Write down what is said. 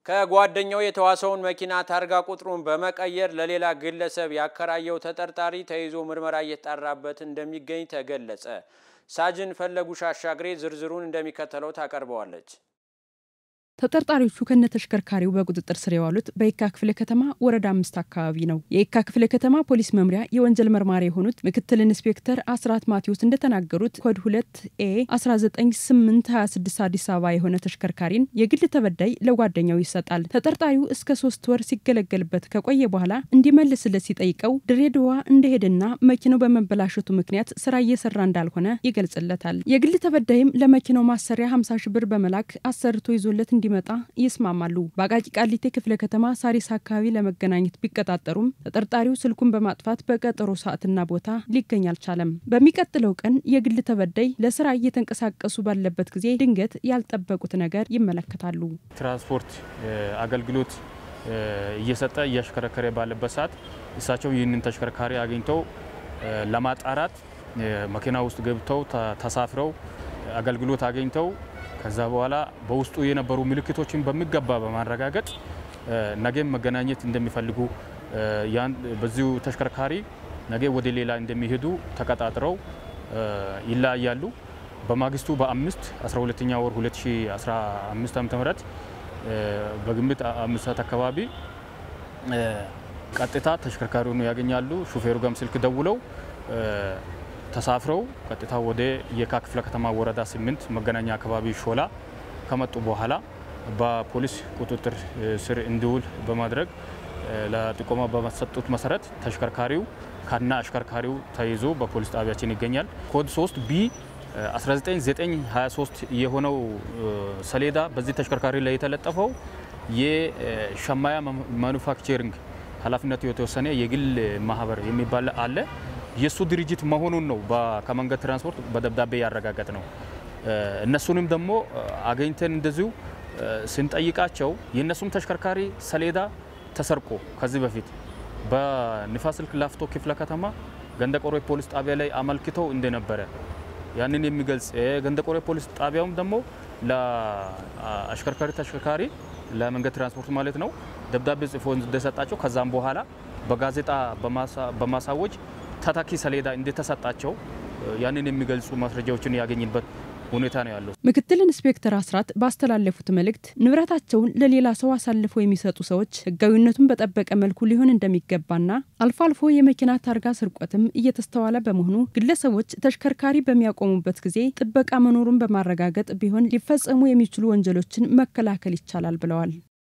ከጓደኛው የተዋሰውን መኪና ታርጋ ቁጥሩን በመቀየር ለሌላ ግለሰብ ያከራየው ተጠርጣሪ ተይዞ ምርመራ እየተጣራበት እንደሚገኝ ተገለጸ። ሳጅን ፈለጉሽ አሻግሬ ዝርዝሩን እንደሚከተለው ታቀርበዋለች። ተጠርጣሪዎቹ ከነተሽከርካሪው በቁጥጥር ስር የዋሉት በየካ ክፍለ ከተማ ወረዳ አምስት አካባቢ ነው። የየካ ክፍለ ከተማ ፖሊስ መምሪያ የወንጀል መርማሪ የሆኑት ምክትል ኢንስፔክተር አስራት ማቴዎስ እንደተናገሩት ኮድ ሁለት ኤ 19826 አዲስ አበባ የሆነ ተሽከርካሪን የግል ተበዳይ ለጓደኛው ይሰጣል። ተጠርጣሪው እስከ ሶስት ወር ሲገለገልበት ከቆየ በኋላ እንዲመልስለት ሲጠይቀው ድሬዳዋ እንደሄደና መኪናው በመበላሸቱ ምክንያት ስራ እየሰራ እንዳልሆነ ይገልጽለታል። የግል ተበዳይም ለመኪናው ማሰሪያ 50 ሺ ብር በመላክ አሰርቶ ይዞለት እንዲመጣ ይስማማሉ። በአቃቂ ቃሊቴ ክፍለ ከተማ ሳሪስ አካባቢ ለመገናኘት ቢቀጣጠሩም ተጠርጣሪው ስልኩን በማጥፋት በቀጠሮ ሰዓትና ቦታ ሊገኝ አልቻለም። በሚቀጥለው ቀን የግል ተበዳይ ለስራ እየተንቀሳቀሱ ባለበት ጊዜ ድንገት ያልጠበቁት ነገር ይመለከታሉ። ትራንስፖርት አገልግሎት እየሰጠ እያሽከረከረ ባለበት ሰዓት እሳቸው ይህንን ተሽከርካሪ አግኝተው ለማጣራት መኪና ውስጥ ገብተው ተሳፍረው አገልግሎት አግኝተው ከዛ በኋላ በውስጡ የነበሩ ምልክቶችን በሚገባ በማረጋገጥ ነገም መገናኘት እንደሚፈልጉ በዚሁ ተሽከርካሪ ነገ ወደ ሌላ እንደሚሄዱ ተቀጣጥረው ይለያያሉ። በማግስቱ በአምስት 12ኛ ወር 2015 ዓ.ም በግምት አምስት ሰዓት አካባቢ ቀጥታ ተሽከርካሪውን ያገኛሉ። ሹፌሩ ጋም ስልክ ደውለው ተሳፍረው ቀጥታ ወደ የካ ክፍለ ከተማ ወረዳ ስምንት መገናኛ አካባቢ ሾላ ከመጡ በኋላ በፖሊስ ቁጥጥር ስር እንዲውል በማድረግ ለጥቆማ በመሰጡት መሰረት ተሽከርካሪው ከና አሽከርካሪው ተይዞ በፖሊስ ጣቢያችን ይገኛል። ኮድ 3 ቢ 19923 የሆነው ሰሌዳ በዚህ ተሽከርካሪ ላይ የተለጠፈው የሸማያ ማኑፋክቸሪንግ ኃላፊነቱ የተወሰነ የግል ማህበር የሚባል አለ የእሱ ድርጅት መሆኑን ነው ከመንገድ ትራንስፖርት በደብዳቤ ያረጋገጥ ነው። እነሱንም ደግሞ አገኝተን እንደዚሁ ስንጠይቃቸው የእነሱም ተሽከርካሪ ሰሌዳ ተሰርቆ ከዚህ በፊት በንፋስ ስልክ ላፍቶ ክፍለ ከተማ ገንደቆሬ ፖሊስ ጣቢያ ላይ አመልክተው እንደነበረ ያንን የሚገልጽ ገንደቆሬ ፖሊስ ጣቢያውም ደግሞ ለአሽከርካሪ ተሽከርካሪ ለመንገድ ትራንስፖርት ማለት ነው ደብዳቤ ጽፎ እንደሰጣቸው ከዛም በኋላ በጋዜጣ በማሳወጅ ተተኪ ሰሌዳ እንደተሰጣቸው ያንን የሚገልጹ ማስረጃዎችን ያገኝበት ሁኔታ ነው ያለው። ምክትል ኢንስፔክተር አስራት ባስተላለፉት መልእክት ንብረታቸውን ለሌላ ሰው አሳልፈው የሚሰጡ ሰዎች ሕጋዊነቱን በጠበቀ መልኩ ሊሆን እንደሚገባና አልፎ አልፎ የመኪና ታርጋ ስርቆትም እየተስተዋለ በመሆኑ ግለሰቦች ተሽከርካሪ በሚያቆሙበት ጊዜ ጥበቃ መኖሩን በማረጋገጥ ቢሆን ሊፈጸሙ የሚችሉ ወንጀሎችን መከላከል ይቻላል ብለዋል።